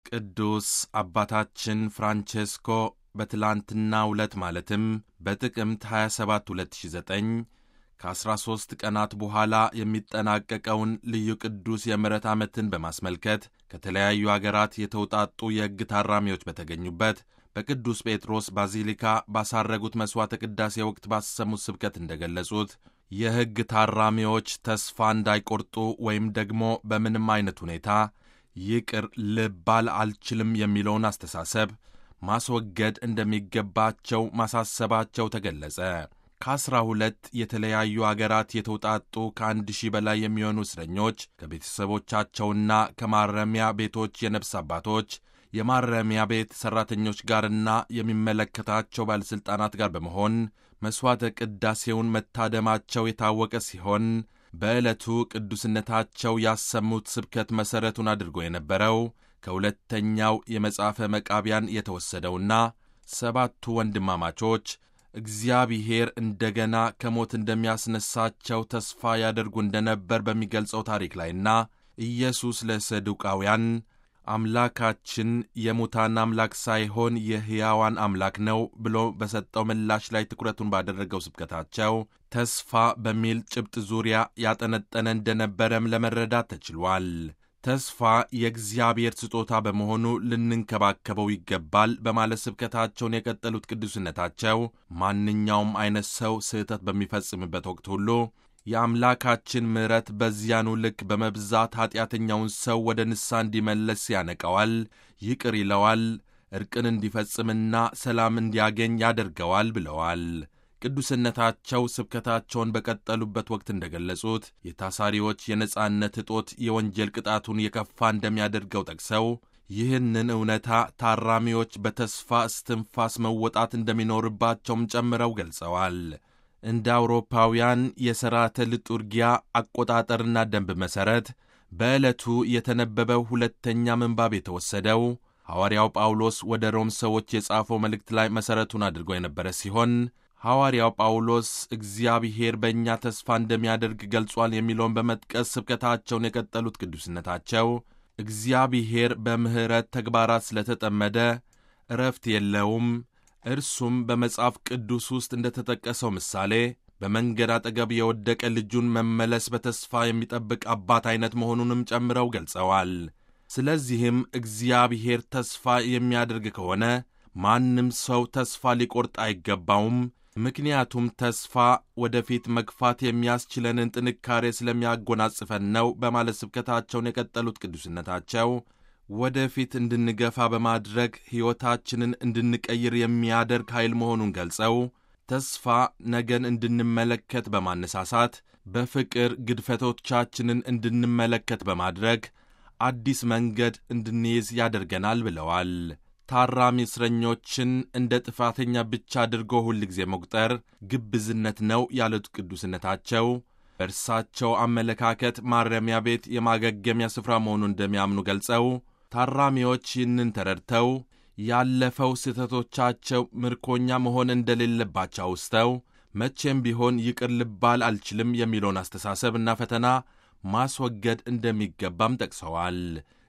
ቅዱስ አባታችን ፍራንቼስኮ በትላንትናው ዕለት ማለትም በጥቅምት 27 2009 ከ13 ቀናት በኋላ የሚጠናቀቀውን ልዩ ቅዱስ የምሕረት ዓመትን በማስመልከት ከተለያዩ አገራት የተውጣጡ የሕግ ታራሚዎች በተገኙበት በቅዱስ ጴጥሮስ ባዚሊካ ባሳረጉት መሥዋዕተ ቅዳሴ ወቅት ባሰሙት ስብከት እንደገለጹት የሕግ ታራሚዎች ተስፋ እንዳይቆርጡ ወይም ደግሞ በምንም አይነት ሁኔታ ይቅር ልባል አልችልም የሚለውን አስተሳሰብ ማስወገድ እንደሚገባቸው ማሳሰባቸው ተገለጸ። ከአስራ ሁለት የተለያዩ አገራት የተውጣጡ ከአንድ ሺህ በላይ የሚሆኑ እስረኞች ከቤተሰቦቻቸውና ከማረሚያ ቤቶች የነፍስ አባቶች የማረሚያ ቤት ሠራተኞች ጋርና የሚመለከታቸው ባለሥልጣናት ጋር በመሆን መሥዋዕተ ቅዳሴውን መታደማቸው የታወቀ ሲሆን በዕለቱ ቅዱስነታቸው ያሰሙት ስብከት መሠረቱን አድርጎ የነበረው ከሁለተኛው የመጽሐፈ መቃቢያን የተወሰደውና ሰባቱ ወንድማማቾች እግዚአብሔር እንደገና ከሞት እንደሚያስነሳቸው ተስፋ ያደርጉ እንደነበር በሚገልጸው ታሪክ ላይና ኢየሱስ ለሰዱቃውያን አምላካችን የሙታን አምላክ ሳይሆን የሕያዋን አምላክ ነው ብሎ በሰጠው ምላሽ ላይ ትኩረቱን ባደረገው ስብከታቸው ተስፋ በሚል ጭብጥ ዙሪያ ያጠነጠነ እንደነበረም ለመረዳት ተችሏል። ተስፋ የእግዚአብሔር ስጦታ በመሆኑ ልንንከባከበው ይገባል በማለት ስብከታቸውን የቀጠሉት ቅዱስነታቸው ማንኛውም አይነት ሰው ስህተት በሚፈጽምበት ወቅት ሁሉ የአምላካችን ምሕረት በዚያኑ ልክ በመብዛት ኀጢአተኛውን ሰው ወደ ንስሐ እንዲመለስ ያነቀዋል፣ ይቅር ይለዋል፣ ዕርቅን እንዲፈጽምና ሰላም እንዲያገኝ ያደርገዋል ብለዋል። ቅዱስነታቸው ስብከታቸውን በቀጠሉበት ወቅት እንደገለጹት የታሳሪዎች የነጻነት እጦት የወንጀል ቅጣቱን የከፋ እንደሚያደርገው ጠቅሰው ይህንን እውነታ ታራሚዎች በተስፋ እስትንፋስ መወጣት እንደሚኖርባቸውም ጨምረው ገልጸዋል። እንደ አውሮፓውያን የሥርዓተ ልጡርጊያ አቆጣጠርና ደንብ መሠረት በዕለቱ የተነበበው ሁለተኛ ምንባብ የተወሰደው ሐዋርያው ጳውሎስ ወደ ሮም ሰዎች የጻፈው መልእክት ላይ መሠረቱን አድርጎ የነበረ ሲሆን ሐዋርያው ጳውሎስ እግዚአብሔር በእኛ ተስፋ እንደሚያደርግ ገልጿል የሚለውን በመጥቀስ ስብከታቸውን የቀጠሉት ቅዱስነታቸው እግዚአብሔር በምሕረት ተግባራት ስለተጠመደ እረፍት የለውም እርሱም በመጽሐፍ ቅዱስ ውስጥ እንደ ተጠቀሰው ምሳሌ በመንገድ አጠገብ የወደቀ ልጁን መመለስ በተስፋ የሚጠብቅ አባት ዐይነት መሆኑንም ጨምረው ገልጸዋል። ስለዚህም እግዚአብሔር ተስፋ የሚያደርግ ከሆነ ማንም ሰው ተስፋ ሊቆርጥ አይገባውም። ምክንያቱም ተስፋ ወደፊት መግፋት የሚያስችለንን ጥንካሬ ስለሚያጎናጽፈን ነው በማለት ስብከታቸውን የቀጠሉት ቅዱስነታቸው ወደፊት እንድንገፋ በማድረግ ሕይወታችንን እንድንቀይር የሚያደርግ ኃይል መሆኑን ገልጸው ተስፋ ነገን እንድንመለከት በማነሳሳት በፍቅር ግድፈቶቻችንን እንድንመለከት በማድረግ አዲስ መንገድ እንድንይዝ ያደርገናል ብለዋል። ታራሚ እስረኞችን እንደ ጥፋተኛ ብቻ አድርጎ ሁል ጊዜ መቁጠር ግብዝነት ነው ያሉት ቅዱስነታቸው በእርሳቸው አመለካከት ማረሚያ ቤት የማገገሚያ ስፍራ መሆኑን እንደሚያምኑ ገልጸው ታራሚዎች ይህንን ተረድተው ያለፈው ስህተቶቻቸው ምርኮኛ መሆን እንደሌለባቸው አውስተው መቼም ቢሆን ይቅር ልባል አልችልም የሚለውን አስተሳሰብና ፈተና ማስወገድ እንደሚገባም ጠቅሰዋል።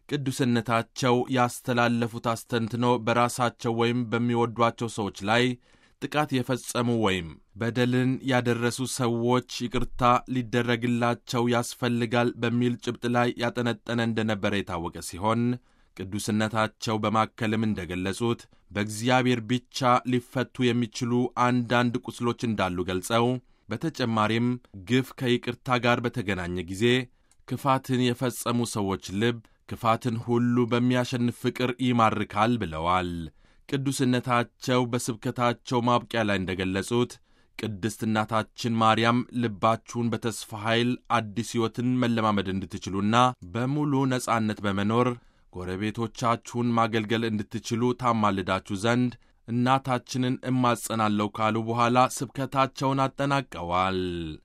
ቅዱስነታቸው ያስተላለፉት አስተንትኖ በራሳቸው ወይም በሚወዷቸው ሰዎች ላይ ጥቃት የፈጸሙ ወይም በደልን ያደረሱ ሰዎች ይቅርታ ሊደረግላቸው ያስፈልጋል በሚል ጭብጥ ላይ ያጠነጠነ እንደነበረ የታወቀ ሲሆን ቅዱስነታቸው በማከልም እንደገለጹት በእግዚአብሔር ብቻ ሊፈቱ የሚችሉ አንዳንድ ቁስሎች እንዳሉ ገልጸው በተጨማሪም ግፍ ከይቅርታ ጋር በተገናኘ ጊዜ ክፋትን የፈጸሙ ሰዎች ልብ ክፋትን ሁሉ በሚያሸንፍ ፍቅር ይማርካል ብለዋል። ቅዱስነታቸው በስብከታቸው ማብቂያ ላይ እንደገለጹት ቅድስት እናታችን ማርያም ልባችሁን በተስፋ ኃይል አዲስ ሕይወትን መለማመድ እንድትችሉና በሙሉ ነጻነት በመኖር ጎረቤቶቻችሁን ማገልገል እንድትችሉ ታማልዳችሁ ዘንድ እናታችንን እማጸናለሁ ካሉ በኋላ ስብከታቸውን አጠናቀዋል።